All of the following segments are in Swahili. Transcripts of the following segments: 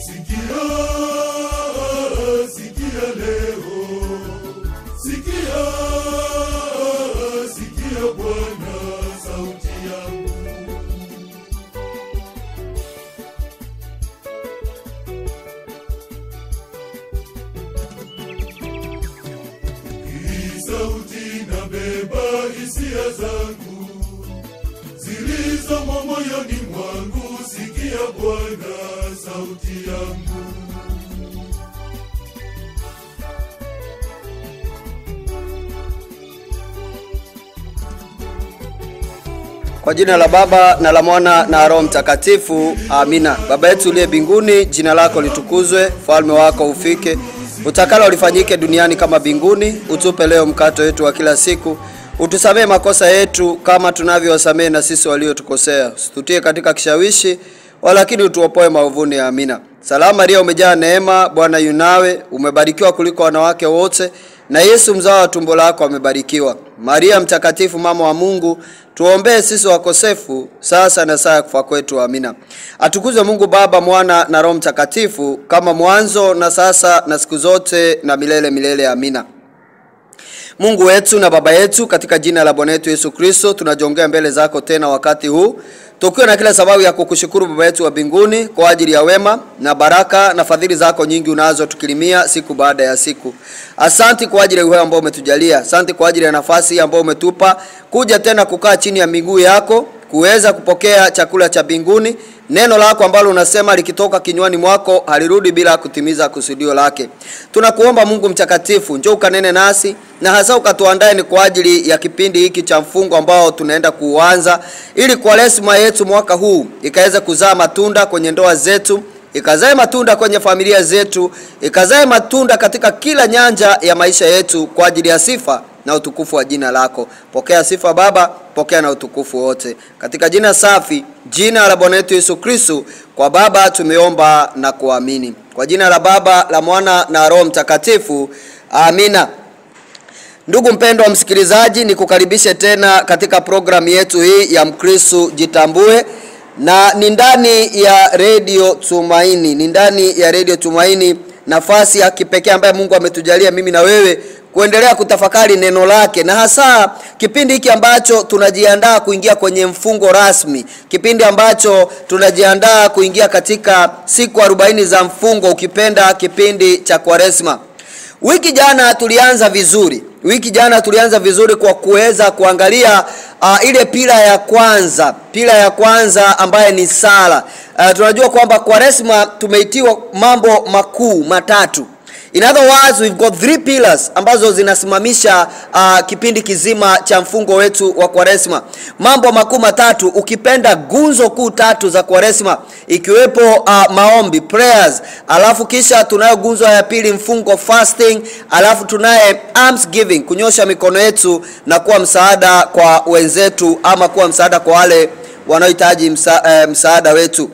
Sikia, sikia leo, sikia, sikia Bwana sauti yangu. Hii sauti nabeba hisia zangu zilizomo moyoni mwangu. Sikia Bwana sauti yangu. Kwa jina la Baba na la Mwana na Roho Mtakatifu, amina. Baba yetu uliye mbinguni, jina lako litukuzwe, ufalme wako ufike, utakalo lifanyike duniani kama mbinguni. Utupe leo mkate wetu wa kila siku, utusamehe makosa yetu kama tunavyowasamehe na sisi waliotukosea, usitutie katika kishawishi, walakini utuopoe maovuni. Amina. Salamu Maria, umejaa neema, Bwana yunawe, umebarikiwa kuliko wanawake wote na Yesu mzao wa tumbo lako amebarikiwa. Maria mtakatifu, mama wa Mungu, tuombee sisi wakosefu, sasa na saa ya kufa kwetu. Amina. Atukuzwe Mungu Baba, Mwana na Roho Mtakatifu, kama mwanzo na sasa na siku zote na milele milele. Amina. Mungu wetu na Baba yetu, katika jina la Bwana wetu Yesu Kristo, tunajongea mbele zako tena wakati huu tukiwa na kila sababu ya kukushukuru Baba yetu wa mbinguni kwa ajili ya wema na baraka na fadhili zako nyingi unazo tukilimia siku baada ya siku. Asanti kwa ajili ya uhai ambao umetujalia. Asanti kwa ajili ya nafasi hii ambayo umetupa kuja tena kukaa chini ya miguu yako kuweza kupokea chakula cha mbinguni, neno lako ambalo unasema likitoka kinywani mwako halirudi bila kutimiza kusudio lake. Tunakuomba Mungu mtakatifu, njoo ukanene nasi na hasa ukatuandae ni kwa ajili ya kipindi hiki cha mfungo ambao tunaenda kuuanza, ili kwa resma yetu mwaka huu ikaweze kuzaa matunda kwenye ndoa zetu ikazae matunda kwenye familia zetu, ikazae matunda katika kila nyanja ya maisha yetu kwa ajili ya sifa na utukufu wa jina lako. Pokea sifa Baba, pokea na utukufu wote, katika jina safi, jina la Bwana wetu Yesu Kristo. Kwa Baba tumeomba na kuamini, kwa jina la Baba, la Mwana na Roho Mtakatifu, amina. Ndugu mpendwa wa msikilizaji, nikukaribishe tena katika programu yetu hii ya Mkristo Jitambue na ni ndani ya redio Tumaini, ni ndani ya redio Tumaini, nafasi ya kipekee ambayo Mungu ametujalia mimi na wewe kuendelea kutafakari neno lake, na hasa kipindi hiki ambacho tunajiandaa kuingia kwenye mfungo rasmi, kipindi ambacho tunajiandaa kuingia katika siku arobaini za mfungo, ukipenda kipindi cha Kwaresma. Wiki jana tulianza vizuri, wiki jana tulianza vizuri kwa kuweza kuangalia uh, ile pila ya kwanza, pila ya kwanza ambaye ni sala. Uh, tunajua kwamba Kwaresma tumeitiwa mambo makuu matatu. In other words, we've got three pillars ambazo zinasimamisha uh, kipindi kizima cha mfungo wetu wa Kwaresma. Mambo makuu matatu, ukipenda gunzo kuu tatu za Kwaresma, ikiwepo uh, maombi prayers, alafu kisha tunayo gunzo ya pili mfungo fasting, alafu tunaye almsgiving, kunyosha mikono yetu na kuwa msaada kwa wenzetu ama kuwa msaada kwa wale wanaohitaji msa, eh, msaada wetu.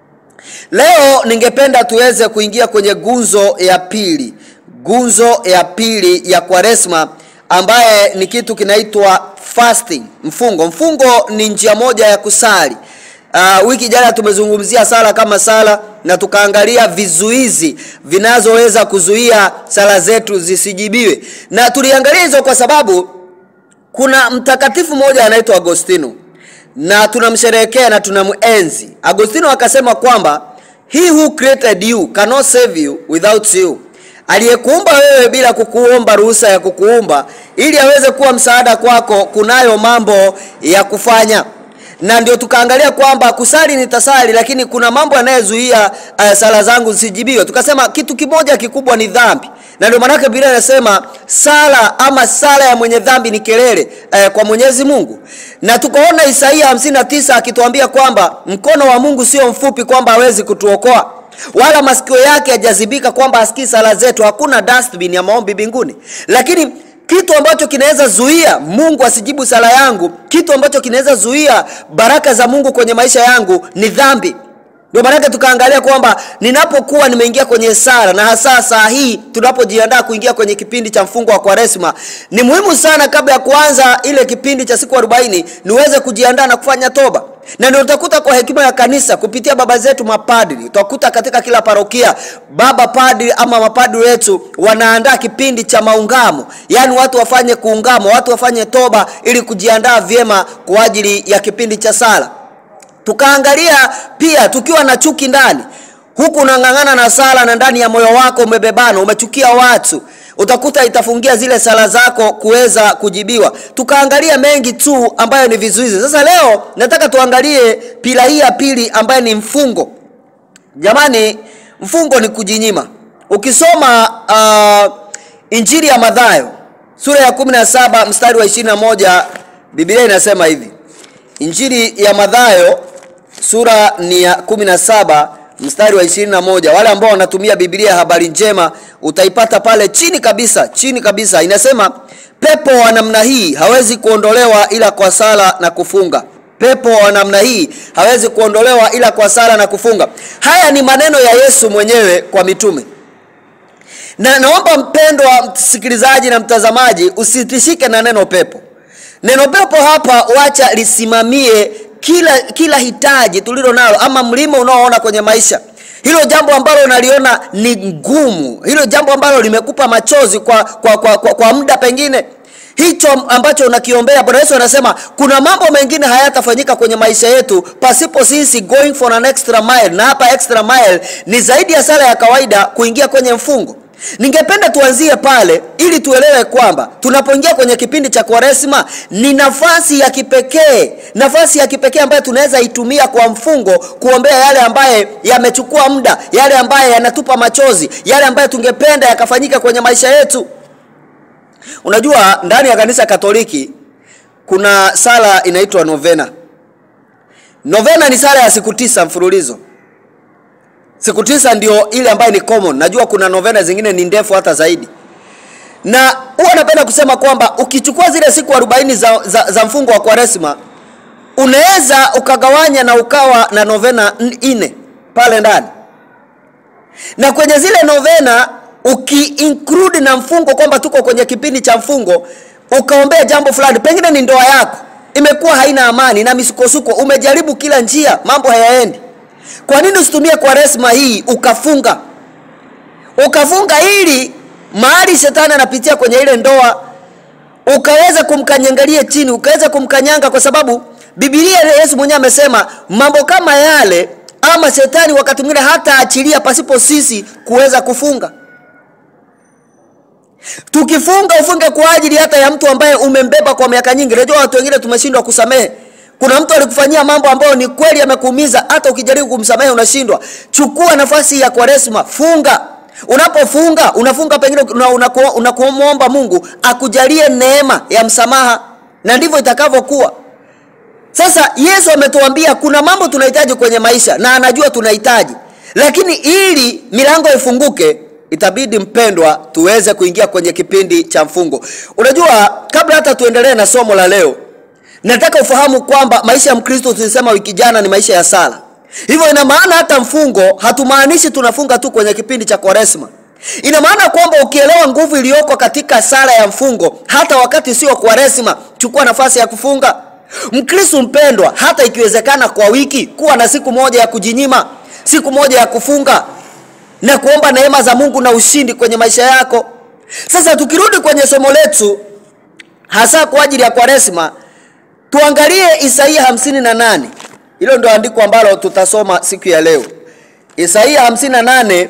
Leo ningependa tuweze kuingia kwenye gunzo ya pili, gunzo ya pili ya Kwaresma ambaye ni kitu kinaitwa fasting, mfungo. Mfungo ni njia moja ya kusali. Uh, wiki jana tumezungumzia sala kama sala na tukaangalia vizuizi vinazoweza kuzuia sala zetu zisijibiwe, na tuliangalia hizo kwa sababu kuna mtakatifu mmoja anaitwa Agostino na tunamsherehekea na tunamuenzi. Agostino akasema kwamba he who created you cannot save you without you, aliyekuumba wewe bila kukuomba ruhusa ya kukuumba ili aweze kuwa msaada kwako, kunayo mambo ya kufanya na ndio tukaangalia kwamba kusali nitasali, lakini kuna mambo yanayozuia uh, sala zangu zisijibiwe. Tukasema kitu kimoja kikubwa ni dhambi, na ndio maanake Biblia inasema sala ama sala ya mwenye dhambi ni kelele uh, kwa Mwenyezi Mungu, na tukaona Isaia 59 akituambia kwamba mkono wa Mungu sio mfupi kwamba hawezi kutuokoa wala masikio yake hajazibika kwamba asikii sala zetu. Hakuna dustbin ya maombi mbinguni, lakini kitu ambacho kinaweza zuia Mungu asijibu sala yangu, kitu ambacho kinaweza zuia baraka za Mungu kwenye maisha yangu ni dhambi. Ndio maanake tukaangalia kwamba ninapokuwa nimeingia kwenye sala na hasa saa hii tunapojiandaa kuingia kwenye kipindi cha mfungo wa Kwaresma, ni muhimu sana kabla ya kuanza ile kipindi cha siku 40 niweze kujiandaa na kufanya toba na ndio utakuta kwa hekima ya kanisa kupitia baba zetu mapadri utakuta katika kila parokia baba padri ama mapadri wetu wanaandaa kipindi cha maungamo yaani watu wafanye kuungama watu wafanye toba ili kujiandaa vyema kwa ajili ya kipindi cha sala tukaangalia pia tukiwa na chuki ndani huku unang'ang'ana na sala na ndani ya moyo wako umebebana umechukia watu utakuta itafungia zile sala zako kuweza kujibiwa tukaangalia mengi tu ambayo ni vizuizi sasa leo nataka tuangalie pila hii ya pili ambayo ni mfungo jamani mfungo ni kujinyima ukisoma uh, injili ya madhayo sura ya 17 mstari wa 21 biblia inasema hivi injili ya madhayo sura ni ya 17 mstari wa 21 wale ambao wanatumia biblia ya habari njema utaipata pale chini kabisa chini kabisa inasema pepo wa namna hii hawezi kuondolewa ila kwa sala na kufunga pepo wa namna hii hawezi kuondolewa ila kwa sala na kufunga haya ni maneno ya yesu mwenyewe kwa mitume na naomba mpendwa msikilizaji na mtazamaji usitishike na neno pepo neno pepo hapa wacha lisimamie kila kila hitaji tulilo nalo ama mlima unaoona kwenye maisha hilo jambo ambalo unaliona ni ngumu hilo jambo ambalo limekupa machozi kwa kwa, kwa, kwa, kwa muda pengine hicho ambacho unakiombea bwana yesu anasema kuna mambo mengine hayatafanyika kwenye maisha yetu pasipo sisi going for an extra mile na hapa extra mile ni zaidi ya sala ya kawaida kuingia kwenye mfungo ningependa tuanzie pale ili tuelewe kwamba tunapoingia kwenye kipindi cha kwaresma ni nafasi ya kipekee nafasi ya kipekee ambayo tunaweza itumia kwa mfungo kuombea yale ambaye yamechukua muda yale ambaye yanatupa machozi yale ambayo tungependa yakafanyika kwenye maisha yetu unajua ndani ya kanisa katoliki kuna sala inaitwa novena novena ni sala ya siku tisa mfululizo siku tisa ndio ile ambayo ni common najua kuna novena zingine ni ndefu hata zaidi na huwa napenda kusema kwamba ukichukua zile siku 40 za, za, za mfungo wa kwaresma unaweza ukagawanya na ukawa na novena nne pale ndani na kwenye zile novena ukiinclude na mfungo kwamba tuko kwenye kipindi cha mfungo ukaombea jambo fulani pengine ni ndoa yako imekuwa haina amani na misukosuko umejaribu kila njia mambo hayaendi kwa nini usitumie kwaresma hii ukafunga ukafunga ili mahali shetani anapitia kwenye ile ndoa ukaweza kumkanyangalie chini ukaweza kumkanyanga kwa sababu bibilia yesu mwenyewe amesema mambo kama yale ama shetani wakati mwingine hata achilia pasipo sisi kuweza kufunga tukifunga ufunge kwa ajili hata ya mtu ambaye umembeba kwa miaka nyingi najua watu wengine tumeshindwa kusamehe kuna mtu alikufanyia mambo ambayo ni kweli amekuumiza hata ukijaribu kumsamehe unashindwa chukua nafasi ya kwaresma funga unapofunga unafunga pengine unakuomba una, una mungu akujalie neema ya msamaha na ndivyo itakavyokuwa sasa yesu ametuambia kuna mambo tunahitaji kwenye maisha na anajua tunahitaji lakini ili milango ifunguke itabidi mpendwa tuweze kuingia kwenye kipindi cha mfungo unajua kabla hata tuendelee na somo la leo nataka ufahamu kwamba maisha ya mkristo tulisema wiki jana ni maisha ya sala hivyo ina maana hata mfungo hatumaanishi tunafunga tu kwenye kipindi cha kwaresma ina maana kwamba ukielewa nguvu iliyoko katika sala ya mfungo hata wakati sio kwaresma chukua nafasi ya kufunga mkristo mpendwa hata ikiwezekana kwa wiki kuwa na siku moja ya kujinyima siku moja ya kufunga na kuomba neema za mungu na ushindi kwenye maisha yako sasa tukirudi kwenye somo letu hasa kwa ajili ya kwaresma tuangalie isaia 58 hilo ndio andiko ambalo tutasoma siku ya leo isaia 58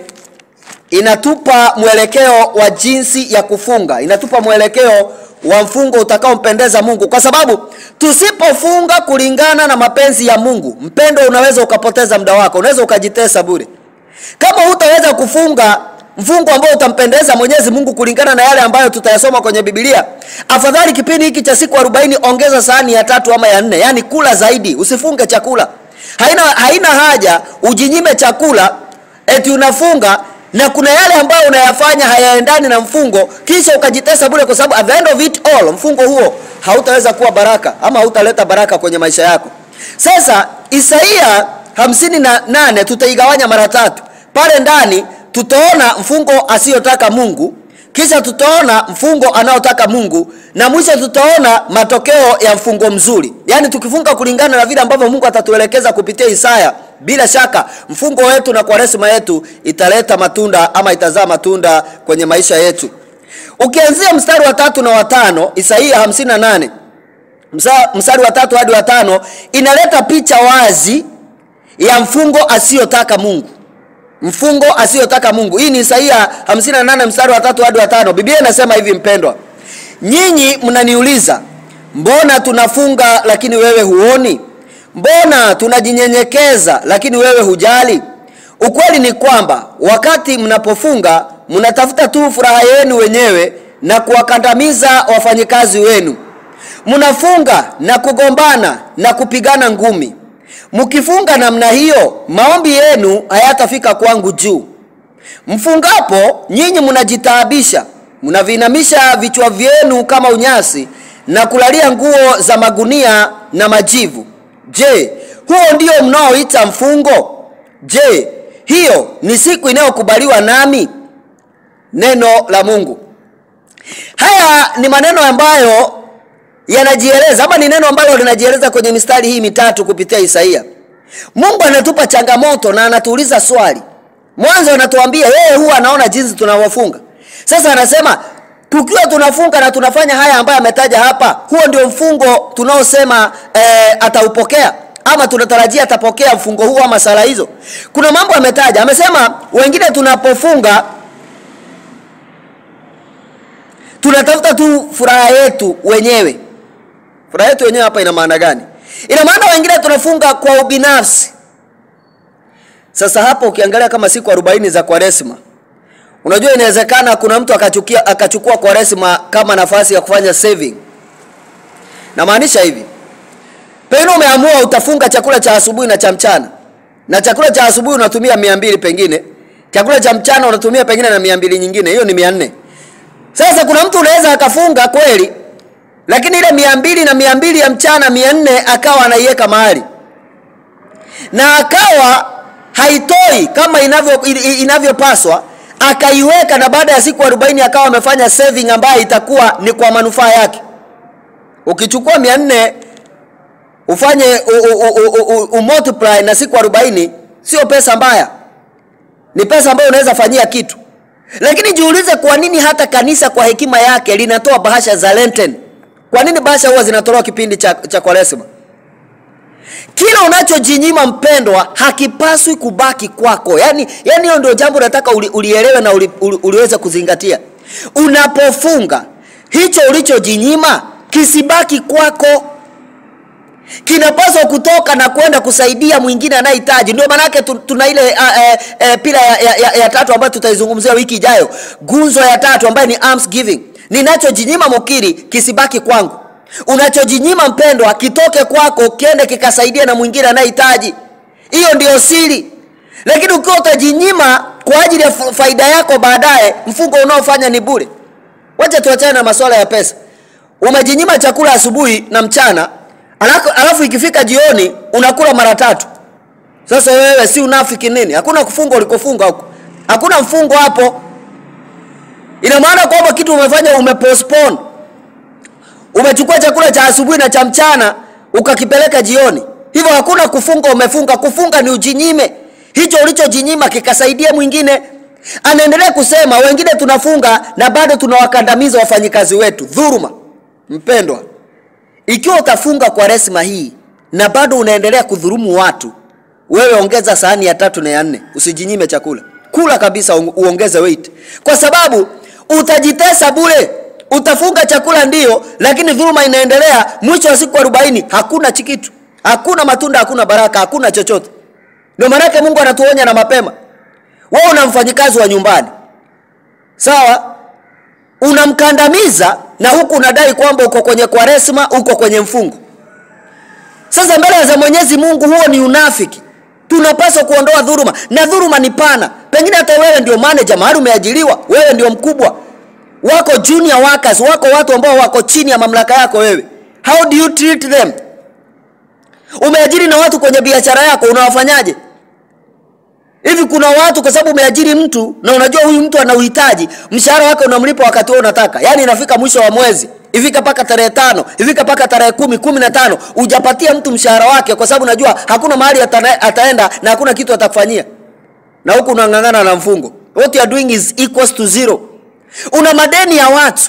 inatupa mwelekeo wa jinsi ya kufunga inatupa mwelekeo wa mfungo utakaompendeza mungu kwa sababu tusipofunga kulingana na mapenzi ya mungu mpendo unaweza ukapoteza muda wako unaweza ukajitesa bure kama hutaweza kufunga mfungo ambao utampendeza mwenyezi mungu kulingana na yale ambayo tutayasoma kwenye bibilia afadhali kipindi hiki cha siku 40 ongeza sahani ya tatu ama ya nne yaani kula zaidi usifunge chakula haina, haina haja ujinyime chakula eti unafunga na kuna yale ambayo unayafanya hayaendani na mfungo kisha ukajitesa bure kwa sababu at the end of it all mfungo huo hautaweza kuwa baraka ama hautaleta baraka kwenye maisha yako sasa isaia 58 tutaigawanya mara tatu pale ndani tutaona mfungo asiyotaka mungu kisha tutaona mfungo anaotaka mungu na mwisho tutaona matokeo ya mfungo mzuri yaani tukifunga kulingana na vile ambavyo mungu atatuelekeza kupitia isaya bila shaka mfungo wetu na kwaresima yetu italeta matunda ama itazaa matunda kwenye maisha yetu ukianzia mstari wa tatu na watano isaia 58 Msa- mstari wa tatu hadi wa tano inaleta picha wazi ya mfungo asiyotaka mungu mfungo asiyotaka mungu hii ni isaia 58 mstari wa tatu hadi wa tano biblia inasema hivi mpendwa nyinyi mnaniuliza mbona tunafunga lakini wewe huoni mbona tunajinyenyekeza lakini wewe hujali ukweli ni kwamba wakati mnapofunga mnatafuta tu furaha yenu wenyewe na kuwakandamiza wafanyikazi wenu mnafunga na kugombana na kupigana ngumi mkifunga namna hiyo maombi yenu hayatafika kwangu juu mfungapo nyinyi mnajitaabisha mnaviinamisha vichwa vyenu kama unyasi na kulalia nguo za magunia na majivu je huo ndio mnaoita mfungo je hiyo ni siku inayokubaliwa nami neno la mungu haya ni maneno ambayo yanajieleza ama ni neno ambalo linajieleza kwenye mistari hii mitatu kupitia isaia mungu anatupa changamoto na anatuuliza swali mwanzo anatuambia yeye huwa anaona jinsi tunavyofunga sasa anasema tukiwa tunafunga na tunafanya haya ambayo ametaja hapa huo ndio mfungo tunaosema eh, ataupokea ama tunatarajia atapokea mfungo huu ama sala hizo kuna mambo ametaja amesema wengine tunapofunga tunatafuta tu furaha yetu wenyewe furaha yetu wenyewe hapa ina maana gani ina maana wengine tunafunga kwa ubinafsi sasa hapo ukiangalia kama siku 40 za kwaresma unajua inawezekana kuna mtu akachukia akachukua kwaresma kama nafasi ya kufanya saving namaanisha hivi pengine umeamua utafunga chakula cha asubuhi na cha mchana na chakula cha asubuhi unatumia mia mbili pengine chakula cha mchana unatumia pengine na mia mbili nyingine hiyo ni mia nne sasa kuna mtu unaweza akafunga kweli lakini ile mia mbili na mia mbili ya mchana mia nne akawa anaiweka mahali na akawa haitoi kama inavyo inavyopaswa akaiweka na baada ya siku 40 akawa amefanya saving ambayo itakuwa ni kwa manufaa yake ukichukua mia nne ufanye u, u, u, u, u, umultiply na siku 40 sio pesa mbaya ni pesa ambayo unaweza fanyia kitu lakini jiulize kwa nini hata kanisa kwa hekima yake linatoa bahasha za lenten kwa nini bahasha huwa zinatolewa kipindi cha, cha kwaresima kila unachojinyima mpendwa hakipaswi kubaki kwako yaani yaani hiyo ndio jambo nataka uli, ulielewe na uli, uli, uliweze kuzingatia unapofunga hicho ulichojinyima kisibaki kwako kinapaswa kutoka na kwenda kusaidia mwingine anayehitaji ndio maanake tu- tuna ile uh, uh, uh, pila ya, ya, ya, ya tatu ambayo tutaizungumzia wiki ijayo gunzo ya tatu ambayo ni alms giving ninachojinyima mukiri kisibaki kwangu unachojinyima mpendwa kitoke kwako kiende kikasaidia na mwingine anayehitaji hiyo ndio siri lakini ukiwa utajinyima kwa ajili ya fa- faida yako baadaye mfungo unaofanya ni bure wacha tuachane na masuala ya pesa umejinyima chakula asubuhi na mchana alafu, alafu ikifika jioni unakula mara tatu sasa wewe si unafiki nini hakuna kufunga ulikofunga huko hakuna mfungo hapo ina maana kwamba kitu umefanya umepostpone umechukua chakula cha asubuhi na cha mchana ukakipeleka jioni hivyo hakuna kufunga umefunga kufunga ni ujinyime hicho ulichojinyima kikasaidia mwingine anaendelea kusema wengine tunafunga na bado tunawakandamiza wafanyikazi wetu dhuruma mpendwa ikiwa utafunga kwa resma hii na bado unaendelea kudhurumu watu wewe ongeza sahani ya tatu na ya nne usijinyime chakula kula kabisa u- uongeze weight kwa sababu utajitesa bure utafunga chakula ndio lakini dhuluma inaendelea mwisho wa siku 40 hakuna chikitu hakuna matunda hakuna baraka hakuna chochote ndio maanake mungu anatuonya na mapema wewe una mfanyikazi wa nyumbani sawa unamkandamiza na huku unadai kwamba uko kwenye kwaresma uko kwenye mfungo sasa mbele za mwenyezi mungu huo ni unafiki tunapaswa kuondoa dhuruma na dhuruma ni pana pengine hata wewe ndio manager mahali umeajiriwa wewe ndio mkubwa wako junior workers wako watu ambao wako chini ya mamlaka yako wewe how do you treat them umeajiri na watu kwenye biashara yako unawafanyaje hivi kuna watu kwa sababu umeajiri mtu na unajua huyu mtu ana uhitaji mshahara wake unamlipa wakati huo unataka yaani inafika mwisho wa mwezi ifika mpaka tarehe tano ifika mpaka tarehe kumi kumi na tano ujapatia mtu mshahara wake kwa sababu unajua hakuna mahali atana, ataenda na hakuna kitu atakufanyia na huku unang'ang'ana na mfungo what you are doing is equals to zero una madeni ya watu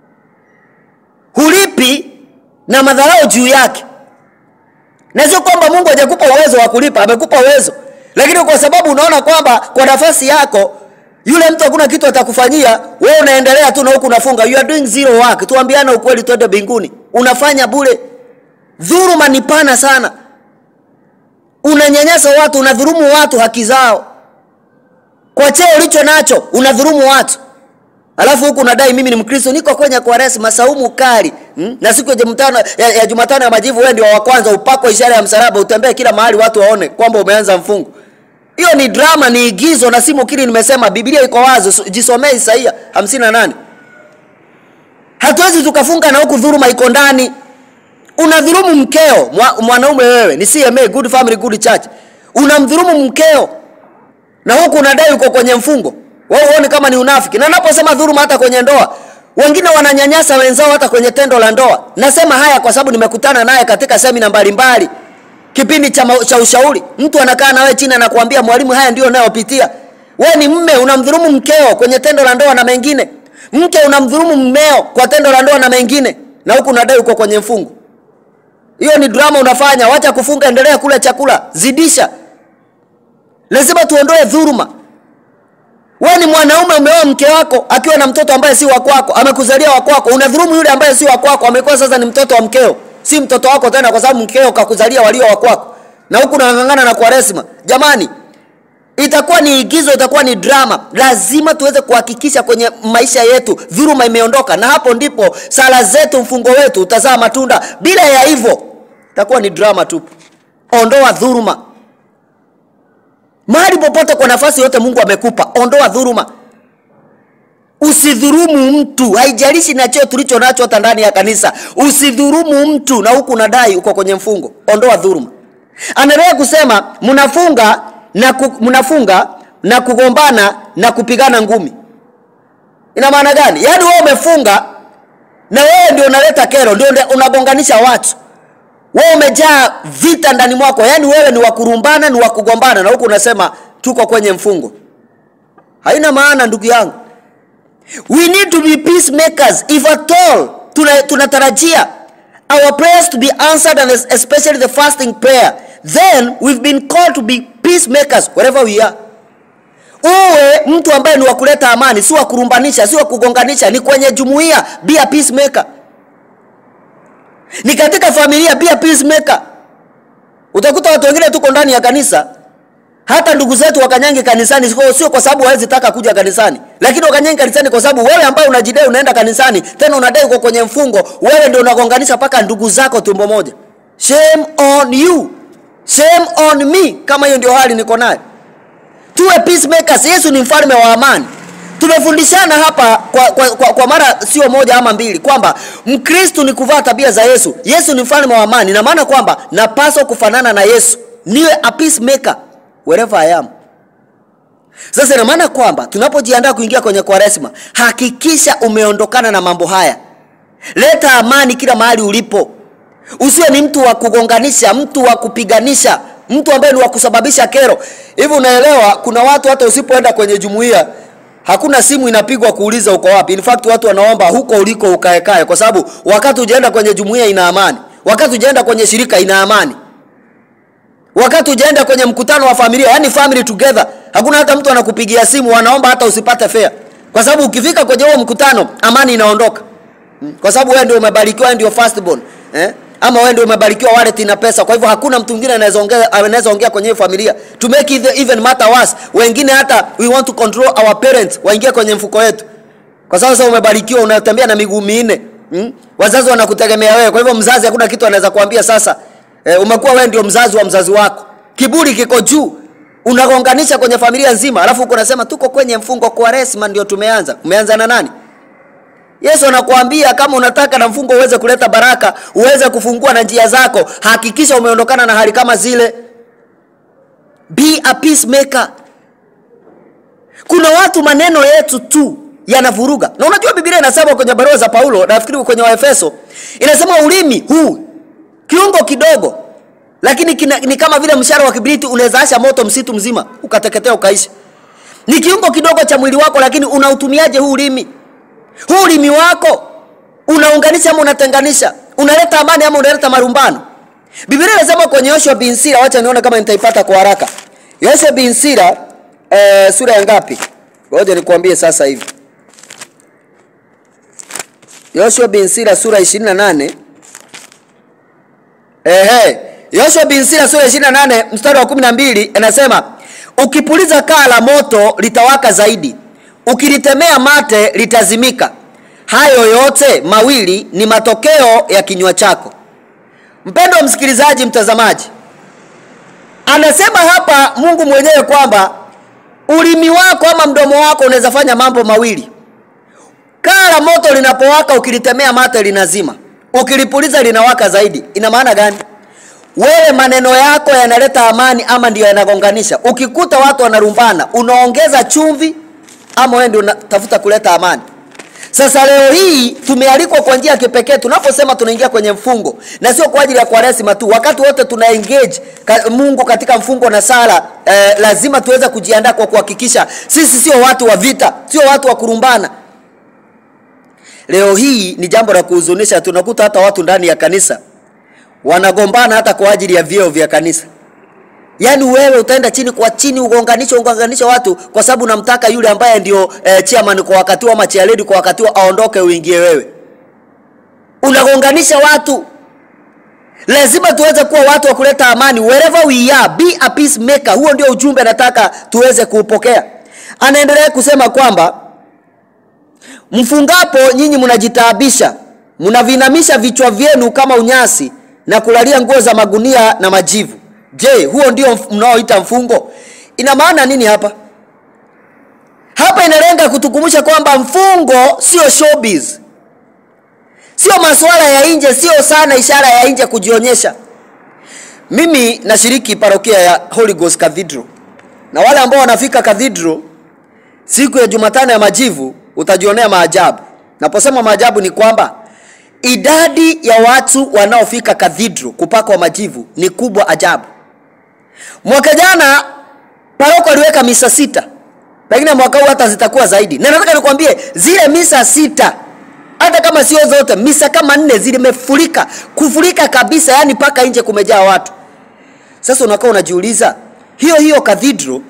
hulipi na madharau juu yake na sio kwamba mungu hajakupa uwezo wa kulipa amekupa uwezo lakini kwa sababu unaona kwamba kwa nafasi yako yule mtu hakuna kitu atakufanyia wewe unaendelea tu na huku unafunga you are doing zero work tuambiane ukweli twende mbinguni unafanya bure dhuruma ni pana sana unanyanyasa watu unadhurumu watu haki zao kwa cheo ulicho nacho unadhurumu watu alafu huku unadai mimi ni mkristo niko kwenye kuaresi masaumu kali hmm? na siku ya jumatano ya, ya jumatano ya majivu wewe ndio wa kwanza upako ishara ya msalaba utembee kila mahali watu waone kwamba umeanza mfungo hiyo ni drama ni igizo na si mukiri nimesema biblia iko wazi jisomee isaia 58 hatuwezi tukafunga na huku dhuruma iko ndani unadhurumu mkeo mwa, mwanaume wewe ni cma good family good church unamdhurumu mkeo na huku unadai uko kwenye mfungo wewe huoni kama ni unafiki na naposema dhuruma hata kwenye ndoa wengine wananyanyasa wenzao hata kwenye tendo la ndoa nasema haya kwa sababu nimekutana naye katika semina mbalimbali kipindi cha, cha ushauri mtu anakaa na wewe chini anakuambia mwalimu haya ndio unayopitia wewe ni mme unamdhurumu mkeo kwenye tendo la ndoa na mengine mke unamdhurumu mmeo kwa tendo la ndoa na mengine na huku unadai uko kwenye mfungo hiyo ni drama unafanya wacha kufunga endelea kula chakula zidisha lazima tuondoe dhuruma wewe ni mwanaume umeoa mke wako akiwa na mtoto ambaye si wa kwako amekuzalia wa kwako unadhurumu yule ambaye si wa kwako amekuwa sasa ni mtoto wa mkeo si mtoto wako tena kwa sababu mkeo kakuzalia walio wa kwako na huku unang'ang'ana na kwaresma jamani itakuwa ni igizo itakuwa ni drama lazima tuweze kuhakikisha kwenye maisha yetu dhuruma imeondoka na hapo ndipo sala zetu mfungo wetu utazaa matunda bila ya hivyo itakuwa ni drama tupu ondoa dhuruma mahali popote kwa nafasi yote mungu amekupa ondoa dhuruma usidhurumu mtu haijalishi na cheo tulicho nacho hata ndani ya kanisa usidhurumu mtu na huku unadai uko kwenye mfungo ondoa dhuruma anaendelea kusema mnafunga na ku, mnafunga na kugombana na kupigana ngumi ina maana gani yaani wewe umefunga na wewe ndio unaleta kero ndio unagonganisha watu wewe umejaa vita ndani mwako yaani wewe ni wakurumbana ni wakugombana na huku unasema tuko kwenye mfungo haina maana ndugu yangu we need to be peacemakers if at all tunatarajia tuna our prayers to be answered and especially the fasting prayer then we've been called to be peacemakers wherever we are uwe mtu ambaye ni wakuleta amani si wakurumbanisha si wakugonganisha ni kwenye jumuiya be a peacemaker ni katika familia be a peacemaker utakuta watu wengine tuko ndani ya kanisa hata ndugu zetu wakanyangi kanisani sio kwa sababu hawezi taka kuja kanisani lakini wakanyangi kanisani kwa sababu wewe ambaye unajidai unaenda kanisani tena unadai uko kwenye mfungo wewe ndio unagonganisha mpaka ndugu zako tumbo moja shame on you shame on me kama hiyo ndio hali niko nayo tuwe peacemakers yesu ni mfalme wa amani tumefundishana hapa kwa, kwa, kwa, kwa mara sio moja ama mbili kwamba mkristu ni kuvaa tabia za yesu yesu ni mfalme wa amani na maana kwamba napaswa kufanana na yesu niwe a peacemaker wherever I am. Sasa ina maana kwamba tunapojiandaa kuingia kwenye kwaresma, hakikisha umeondokana na mambo haya. Leta amani kila mahali ulipo. Usiwe ni mtu wa kugonganisha, mtu wa kupiganisha, mtu ambaye ni wa kusababisha kero. Hivi unaelewa, kuna watu hata usipoenda kwenye jumuiya hakuna simu inapigwa kuuliza uko wapi. In fact watu wanaomba huko uliko ukaekae, kwa sababu wakati ujaenda kwenye jumuiya ina amani, wakati ujaenda kwenye shirika ina amani wakati ujaenda kwenye mkutano wa familia yani family together hakuna hata mtu anakupigia simu wanaomba hata usipate fea kwa sababu ukifika kwenye huo mkutano amani inaondoka kwa sababu wewe ndio umebarikiwa wewe ndio firstborn eh? ama wewe ndio umebarikiwa wallet ina pesa kwa hivyo hakuna mtu mwingine anaweza ongea anaweza ongea kwenye hiyo familia to make it even matter worse wengine hata we want to control our parents waingie kwenye mfuko wetu kwa sababu sasa umebarikiwa unatembea na miguu minne hmm? wazazi wanakutegemea wewe kwa hivyo mzazi hakuna kitu anaweza kuambia sasa e, umekuwa wewe ndio mzazi wa mzazi wako kiburi kiko juu unagonganisha kwenye familia nzima alafu uko unasema tuko kwenye mfungo kwa resma ndio tumeanza umeanza na nani yesu anakuambia kama unataka na mfungo uweze kuleta baraka uweze kufungua na njia zako hakikisha umeondokana na hali kama zile be a peacemaker kuna watu maneno yetu tu yanavuruga na unajua biblia inasema kwenye barua za paulo nafikiri kwenye waefeso inasema ulimi huu kiungo kidogo lakini kina, ni kama vile mshara wa kibriti unaweza asha moto msitu mzima ukateketea ukaisha ni kiungo kidogo cha mwili wako lakini unautumiaje huu ulimi huu ulimi wako unaunganisha ama unatenganisha unaleta amani ama unaleta marumbano biblia inasema kwenye yoshua bin sira wacha nione kama nitaipata kwa haraka yoshua bin sira eh, sura ya ngapi ngoja nikuambie sasa hivi yoshua bin sira sura 28 Ehe, Yoshua bin Sira sura ya 28 mstari wa 12 inasema ukipuliza kaa la moto litawaka zaidi, ukilitemea mate litazimika. Hayo yote mawili ni matokeo ya kinywa chako. Mpendwa msikilizaji, mtazamaji, anasema hapa Mungu mwenyewe kwamba ulimi wako ama mdomo wako unaweza fanya mambo mawili. Kaa la moto linapowaka, ukilitemea mate linazima, ukilipuliza linawaka zaidi. Ina maana gani? Wewe maneno yako yanaleta amani ama ndio yanagonganisha? Ukikuta watu wanarumbana, unaongeza chumvi ama wewe ndio unatafuta kuleta amani? Sasa leo hii tumealikwa kwa njia ya kipekee tunaposema tunaingia kwenye mfungo, na sio kwa ajili ya Kwaresima tu. Wakati wote tuna engage ka, Mungu katika mfungo na sala eh, lazima tuweze kujiandaa kwa kuhakikisha sisi sio watu wa vita, sio watu wa kurumbana. Leo hii ni jambo la kuhuzunisha, tunakuta hata watu ndani ya kanisa wanagombana hata kwa ajili ya vyeo vya kanisa. Yaani wewe utaenda chini kwa chini ugonganishe ugonganishe watu kwa sababu unamtaka yule ambaye ndio eh, chairman kwa wakati huo ama chairlady kwa wakati huo aondoke uingie wewe. Unagonganisha watu. Lazima tuweze kuwa watu wa kuleta amani wherever we are, be a peacemaker. Huo ndio ujumbe nataka tuweze kuupokea. Anaendelea kusema kwamba mfungapo nyinyi mnajitaabisha, mnavinamisha vichwa vyenu kama unyasi na kulalia nguo za magunia na majivu. Je, huo ndio mf- mnaoita mfungo? Ina maana nini hapa? Hapa inalenga kutukumbusha kwamba mfungo sio showbiz, sio masuala ya nje, sio sana ishara ya nje kujionyesha. Mimi nashiriki parokia ya Holy Ghost Cathedral, na wale ambao wanafika Cathedral siku ya Jumatano ya majivu utajionea maajabu. Naposema maajabu ni kwamba idadi ya watu wanaofika Cathedral kupakwa majivu ni kubwa ajabu. Mwaka jana paroko aliweka misa sita, pengine mwaka huu hata zitakuwa zaidi, na nataka nikwambie zile misa sita hata kama sio zote, misa kama nne zilimefurika kufurika kabisa, yani mpaka nje kumejaa watu. Sasa unakaa unajiuliza, hiyo hiyo cathedral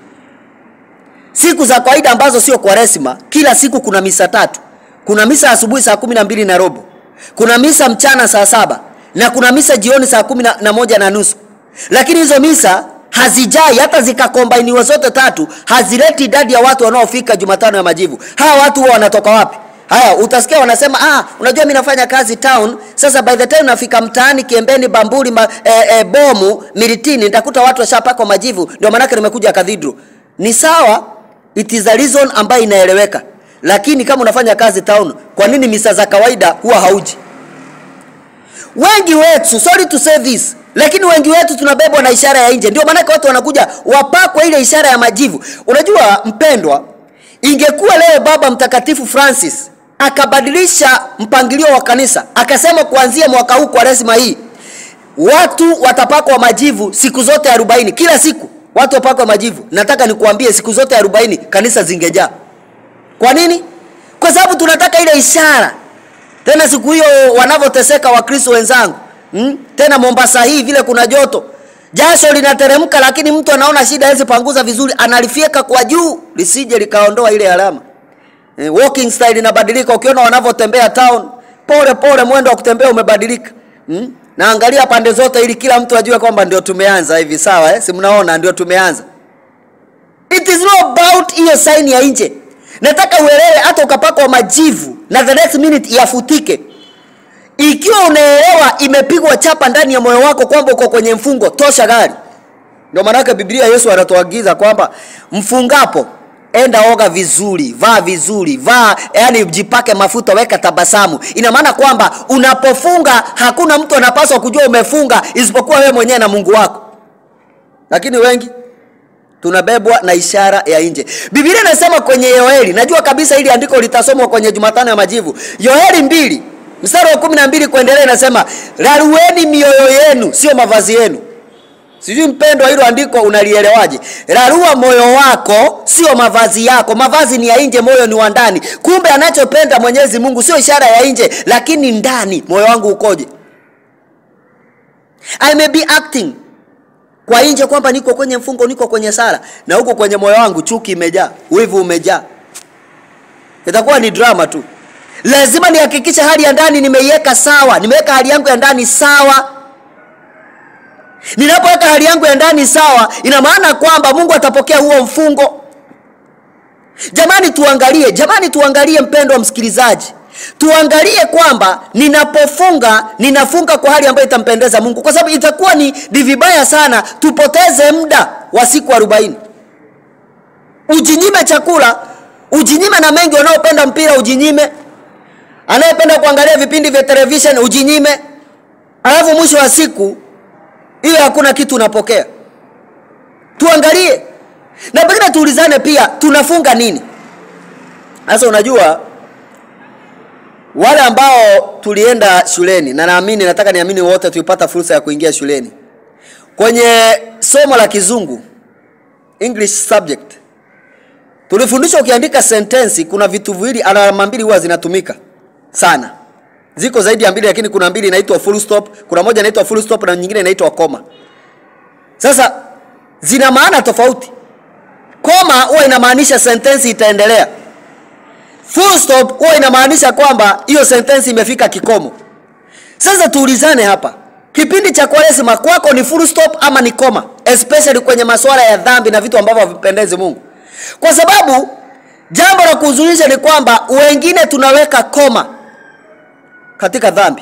siku za kawaida ambazo sio Kwaresima, kila siku kuna misa tatu. Kuna misa asubuhi saa kumi na mbili na robo, kuna misa mchana saa saba na kuna misa jioni saa kumi na- na moja na nusu. Lakini hizo misa hazijai, hata zikakombainiwa zote tatu, hazileti idadi ya watu wanaofika Jumatano ya Majivu. Hawa watu huwa wanatoka wapi? Haya, utasikia wanasema ah, unajua mimi nafanya kazi town. Sasa by the time nafika mtaani Kiembeni, Bamburi, ma, eh, eh, Bomu, Miritini, nitakuta watu washapakwa majivu, ndio maanake nimekuja Cathedral. Ni sawa, it is a reason ambayo inaeleweka, lakini kama unafanya kazi town, kwa nini misa za kawaida huwa hauji? Wengi wetu, sorry to say this, lakini wengi wetu tunabebwa na ishara ya nje. Ndio maanake watu wanakuja wapakwe ile ishara ya majivu. Unajua mpendwa, ingekuwa leo Baba Mtakatifu Francis akabadilisha mpangilio wa kanisa akasema kuanzia mwaka huu kwa resima hii watu watapakwa majivu siku zote arobaini, kila siku watu wapakwa majivu. Nataka nikuambie siku zote arobaini kanisa zingejaa. Kwa nini? Kwa sababu tunataka ile ishara tena siku hiyo wanavyoteseka wakristo wenzangu hmm? tena mombasa hii vile kuna joto jasho linateremka lakini mtu anaona shida hawezi panguza vizuri analifyeka kwa juu lisije likaondoa ile alama eh, walking style inabadilika ukiona wanavyotembea town pole pole mwendo wa kutembea umebadilika hmm? naangalia pande zote ili kila mtu ajue kwamba ndio tumeanza hivi sawa eh? si mnaona ndio tumeanza It is not about hiyo saini ya nje. Nataka uelewe, hata ukapakwa majivu na the next minute yafutike, ikiwa unaelewa imepigwa chapa ndani ya moyo wako kwamba uko kwenye mfungo, tosha gari. Ndio maanake Biblia Yesu anatuagiza kwamba mfungapo, enda oga vizuri, vaa vizuri, vaa yani, jipake mafuta, weka tabasamu. Ina maana kwamba unapofunga hakuna mtu anapaswa kujua umefunga isipokuwa wewe mwenyewe na Mungu wako. Lakini wengi tunabebwa na ishara ya nje biblia inasema kwenye yoeli najua kabisa hili andiko litasomwa kwenye jumatano ya majivu yoeli mbili mstari wa kumi na mbili kuendelea inasema rarueni mioyo yenu sio mavazi yenu sijui mpendo hilo andiko unalielewaje rarua moyo wako sio mavazi yako mavazi ni ya nje moyo ni wa ndani kumbe anachopenda mwenyezi mungu sio ishara ya nje lakini ndani moyo wangu ukoje i may be acting kwa nje kwamba niko kwenye mfungo niko kwenye sala na huko kwenye moyo wangu chuki imejaa wivu umejaa itakuwa ni drama tu lazima nihakikishe hali ya ndani nimeiweka sawa nimeweka hali yangu ya ndani sawa ninapoweka hali yangu ya ndani sawa ina maana kwamba mungu atapokea huo mfungo jamani tuangalie jamani tuangalie mpendo wa msikilizaji tuangalie kwamba ninapofunga ninafunga kwa hali ambayo itampendeza mungu kwa sababu itakuwa ni ni vibaya sana tupoteze muda wa siku arobaini ujinyime chakula ujinyime na mengi wanaopenda mpira ujinyime anayependa kuangalia vipindi vya television ujinyime alafu mwisho wa siku hiyo hakuna kitu unapokea tuangalie na pengine tuulizane pia tunafunga nini sasa unajua wale ambao tulienda shuleni na naamini nataka niamini wote tulipata fursa ya kuingia shuleni kwenye somo la kizungu english subject tulifundishwa ukiandika sentensi kuna vitu viwili alama mbili huwa zinatumika sana ziko zaidi ya mbili lakini kuna mbili inaitwa full stop kuna moja inaitwa full stop na nyingine inaitwa koma sasa zina maana tofauti koma huwa inamaanisha sentensi itaendelea full stop huwa inamaanisha kwamba hiyo sentensi imefika kikomo sasa tuulizane hapa kipindi cha kwaresima kwako ni full stop ama ni koma especially kwenye masuala ya dhambi na vitu ambavyo havipendezi mungu kwa sababu jambo la kuhuzunisha ni kwamba wengine tunaweka koma katika dhambi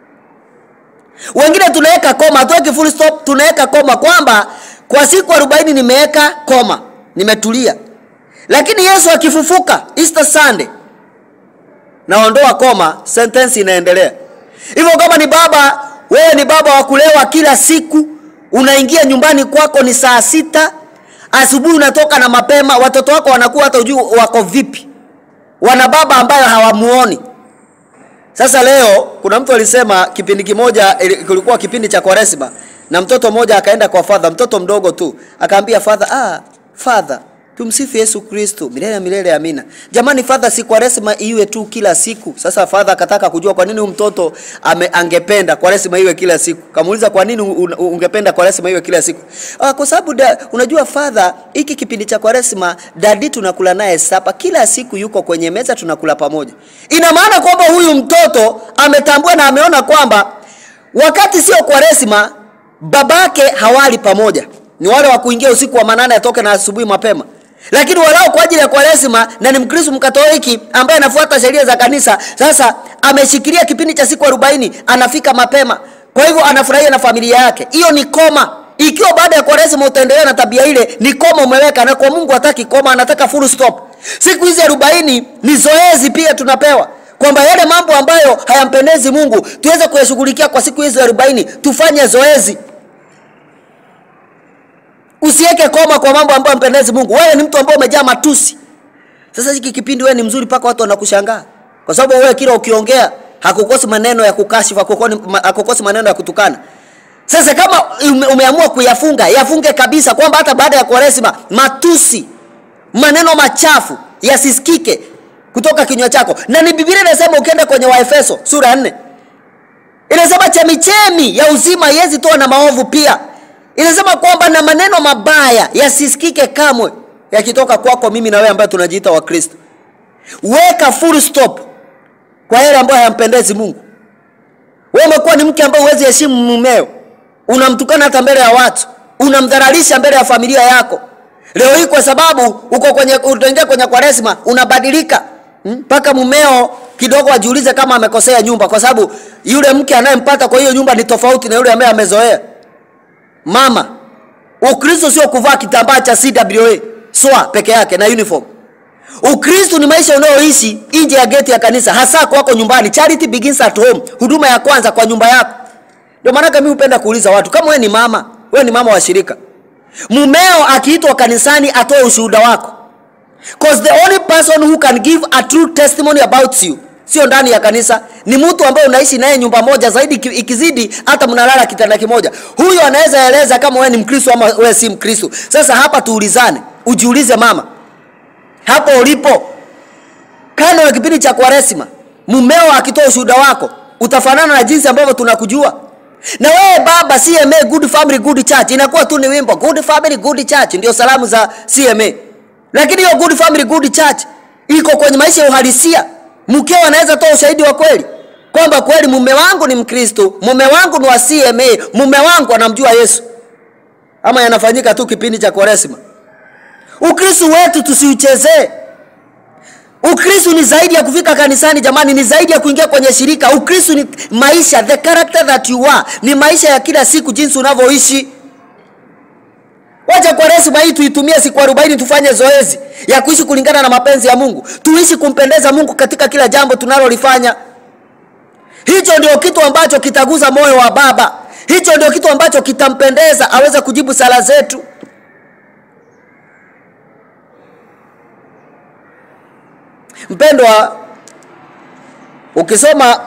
wengine tunaweka koma hatuweki full stop tunaweka koma kwamba kwa siku arobaini nimeweka koma nimetulia lakini yesu akifufuka easter sunday naondoa koma sentence inaendelea hivyo kama ni baba wewe ni baba wa kulewa kila siku unaingia nyumbani kwako ni saa sita asubuhi unatoka na mapema watoto wako wanakuwa hata ujui wako vipi wana baba ambayo hawamuoni sasa leo kuna mtu alisema kipindi kimoja ili- kulikuwa kipindi cha kwaresma na mtoto mmoja akaenda kwa fadha mtoto mdogo tu akaambia fadha ah, fadha tumsifu yesu kristo milele ya milele amina jamani fadha si kwaresma iwe tu kila siku sasa fadha akataka kujua kwa nini huyu mtoto ame, angependa kwaresma iwe kila siku kamuuliza kwa nini un, ungependa kwaresma iwe kila siku ah, kwa sababu da, unajua fadha hiki kipindi cha kwaresma dadi tunakula naye sapa kila siku yuko kwenye meza tunakula pamoja ina maana kwamba huyu mtoto ametambua na ameona kwamba wakati sio kwaresma babake hawali pamoja ni wale wa kuingia usiku wa manane atoke na asubuhi mapema lakini walao kwa ajili ya kwaresima na ni mkristo mkatoliki ambaye anafuata sheria za kanisa sasa ameshikilia kipindi cha siku arobaini anafika mapema kwa hivyo anafurahia na familia yake hiyo ni koma ikiwa baada ya kwaresima utaendelea na tabia ile ni koma umeweka na kwa mungu hataki koma anataka full stop siku hizi arobaini ni zoezi pia tunapewa kwamba yale mambo ambayo hayampendezi mungu tuweze kuyashughulikia kwa siku hizi arobaini tufanye zoezi usiweke koma kwa mambo ambayo mpendezi mungu wewe ni mtu ambaye umejaa matusi sasa hiki kipindi wewe ni mzuri mpaka watu wanakushangaa kwa sababu wewe kila ukiongea hakukosi maneno ya kukashifu hakukoni- ma- hakukosi maneno ya kutukana sasa kama ume, umeamua kuyafunga yafunge kabisa kwamba hata baada ya kwaresima matusi maneno machafu yasisikike kutoka kinywa chako na ni biblia inasema ukienda kwenye waefeso sura ya nne inasema chemichemi ya uzima haiwezi toa na maovu pia inasema kwamba na maneno mabaya yasisikike kamwe yakitoka kwako mimi na wewe ambaye tunajiita wakristo weka full stop kwa yale ambayo hayampendezi mungu wewe umekuwa ni mke ambaye huwezi heshimu mumeo unamtukana hata mbele ya watu unamdharalisha mbele ya familia yako leo hii kwa sababu uko kwenye utaingia kwenye kwaresma unabadilika mpaka hmm? mumeo kidogo ajiulize kama amekosea nyumba kwa sababu yule mke anayempata kwa hiyo nyumba ni tofauti na yule ambaye amezoea mama ukristo sio kuvaa kitambaa cha cwa swa peke yake na uniform ukristo ni maisha unayoishi nje ya geti ya kanisa hasa kwako nyumbani charity begins at home huduma ya kwanza kwa nyumba yako ndio maanake mi hupenda kuuliza watu kama wewe ni mama wewe ni mama wa shirika mumeo akiitwa kanisani atoe ushuhuda wako Cause the only person who can give a true testimony about you sio ndani ya kanisa ni mtu ambaye unaishi naye nyumba moja zaidi iki- ikizidi hata mnalala kitanda kimoja huyo anaweza eleza kama wewe ni mkristo ama wewe si mkristo sasa hapa tuulizane ujiulize mama hapo ulipo kando na kipindi cha kwaresima mumeo akitoa ushuhuda wako utafanana na jinsi ambavyo tunakujua na wewe baba cma good family good church inakuwa tu ni wimbo good family good church ndio salamu za cma lakini hiyo good family good church iko kwenye maisha ya uhalisia mkeo anaweza toa ushahidi wa kweli kwamba kweli mume wangu ni mkristo mume wangu ni wa cma mume wangu anamjua yesu ama yanafanyika tu kipindi cha kwaresima ukristo wetu tusiuchezee ukristo ni zaidi ya kufika kanisani jamani ni zaidi ya kuingia kwenye shirika ukristo ni maisha the character that you are ni maisha ya kila siku jinsi unavyoishi wacha kwaresima hii tuitumie siku arobaini tufanye zoezi ya kuishi kulingana na mapenzi ya mungu tuishi kumpendeza mungu katika kila jambo tunalolifanya hicho ndio kitu ambacho kitaguza moyo wa baba hicho ndio kitu ambacho kitampendeza aweze kujibu sala zetu mpendwa ukisoma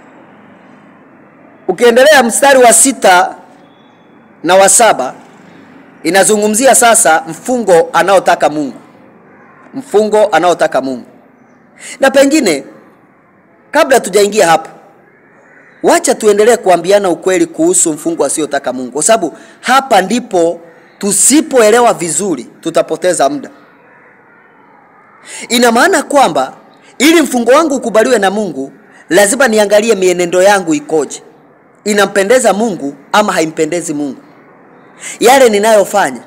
ukiendelea mstari wa sita na wa saba inazungumzia sasa mfungo anaotaka mungu mfungo anaotaka mungu na pengine kabla tujaingia hapo wacha tuendelee kuambiana ukweli kuhusu mfungo asiotaka mungu kwa sababu hapa ndipo tusipoelewa vizuri tutapoteza muda ina maana kwamba ili mfungo wangu ukubaliwe na mungu lazima niangalie mienendo yangu ikoje inampendeza mungu ama haimpendezi mungu yale ninayofanya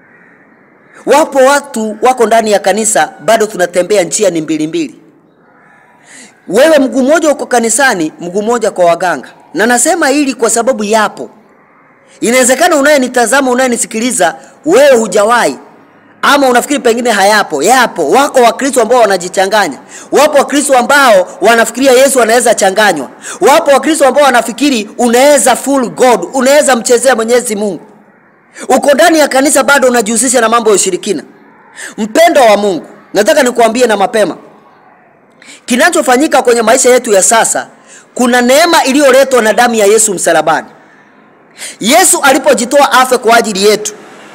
wapo watu wako ndani ya kanisa bado tunatembea njia ni mbili mbili wewe mguu mmoja uko kanisani mguu mmoja kwa waganga na nasema hili kwa sababu yapo inawezekana unayenitazama unayenisikiliza wewe hujawahi ama unafikiri pengine hayapo yapo wako wakristo ambao wanajichanganya wapo wakristo ambao wanafikiria yesu anaweza changanywa wapo wakristo ambao wanafikiri unaweza full god unaweza mchezea mwenyezi mungu uko ndani ya kanisa bado unajihusisha na mambo ya ushirikina mpendo wa mungu nataka nikuambie na mapema kinachofanyika kwenye maisha yetu ya sasa kuna neema iliyoletwa na damu ya yesu msalabani yesu alipojitoa afe kwa ajili yetu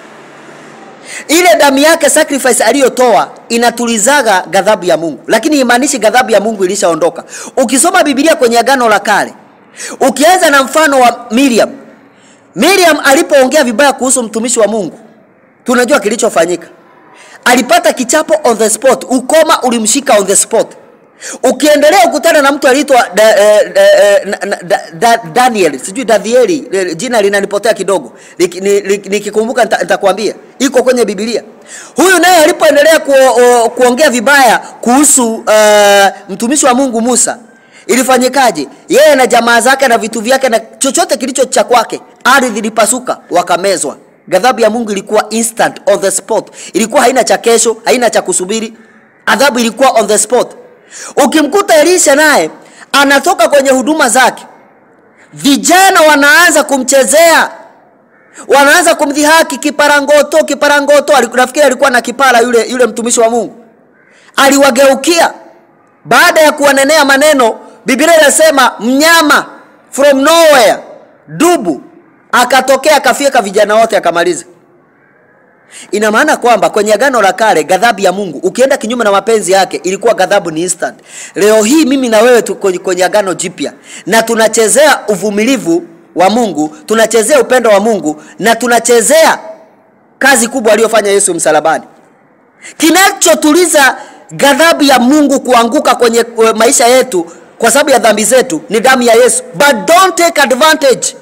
ile damu yake sacrifice aliyotoa inatulizaga ghadhabu ya mungu lakini imaanishi ghadhabu ya mungu ilishaondoka ukisoma bibilia kwenye agano la kale ukianza na mfano wa miriam miriam alipoongea vibaya kuhusu mtumishi wa mungu tunajua kilichofanyika alipata kichapo on the spot ukoma ulimshika on the spot ukiendelea ukutana na mtu aliitwa da, eh, da, eh, na- na- da, da, daniel sijui dadhieli eh, jina linanipotea kidogo Nik- ni- ni- nikikumbuka nita- nitakwambia iko kwenye bibilia huyu naye alipoendelea ku, o, kuongea vibaya kuhusu uh, mtumishi wa mungu musa ilifanyikaje yeye na jamaa zake na vitu vyake na chochote kilicho cha kwake ardhi ilipasuka wakamezwa ghadhabu ya mungu ilikuwa instant on the spot ilikuwa haina cha kesho haina cha kusubiri adhabu ilikuwa on the spot ukimkuta elisha naye anatoka kwenye huduma zake vijana wanaanza kumchezea wanaanza kumdhihaki kiparangoto kiparangoto Aliku- nafikiri alikuwa na kipara yule yule mtumishi wa mungu aliwageukia baada ya kuwanenea maneno biblia inasema mnyama from nowhere dubu akatokea akafyeka vijana wote akamaliza ina maana kwamba kwenye agano la kale ghadhabu ya mungu ukienda kinyume na mapenzi yake ilikuwa ghadhabu ni instant leo hii mimi na wewe tuko kwenye agano jipya na tunachezea uvumilivu wa mungu tunachezea upendo wa mungu na tunachezea kazi kubwa aliyofanya yesu msalabani kinachotuliza ghadhabu ya mungu kuanguka kwenye kwe- maisha yetu kwa sababu ya dhambi zetu ni damu ya yesu but don't take advantage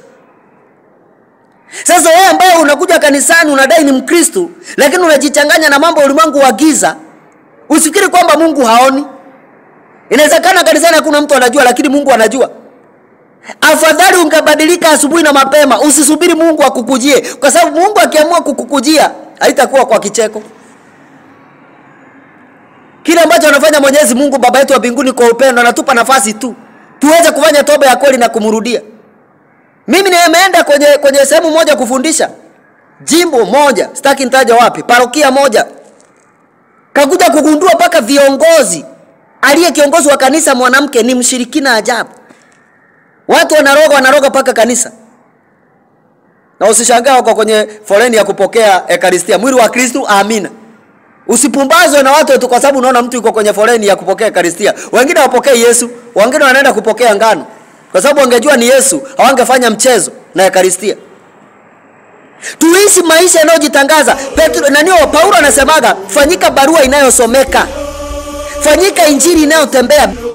sasa wewe ambaye unakuja kanisani unadai ni mkristu lakini unajichanganya na mambo ya ulimwengu wa giza usifikiri kwamba mungu haoni inawezekana kanisani hakuna mtu anajua lakini mungu anajua afadhali ungebadilika asubuhi na mapema usisubiri mungu akukujie kwa sababu mungu akiamua kukukujia haitakuwa kwa kicheko kile ambacho anafanya mwenyezi mungu baba yetu wa mbinguni kwa upendo anatupa nafasi tu tuweze kufanya toba ya kweli na kumrudia mimi nimeenda kwenye kwenye sehemu moja kufundisha jimbo moja sitaki nitaja wapi parokia moja kakuja kugundua mpaka viongozi aliye kiongozi wa kanisa mwanamke ni mshirikina ajabu watu wanaroga wanaroga mpaka kanisa na usishangaa wako kwenye foleni ya kupokea ekaristia mwili wa kristu amina usipumbazwe na watu tu kwa sababu unaona mtu yuko kwenye foleni ya kupokea ekaristia wengine wapokee yesu wengine wanaenda kupokea ngano kwa sababu wangejua ni yesu hawangefanya mchezo na ekaristia tuishi maisha yanayojitangaza petro nanio paulo anasemaga fanyika barua inayosomeka fanyika injili inayotembea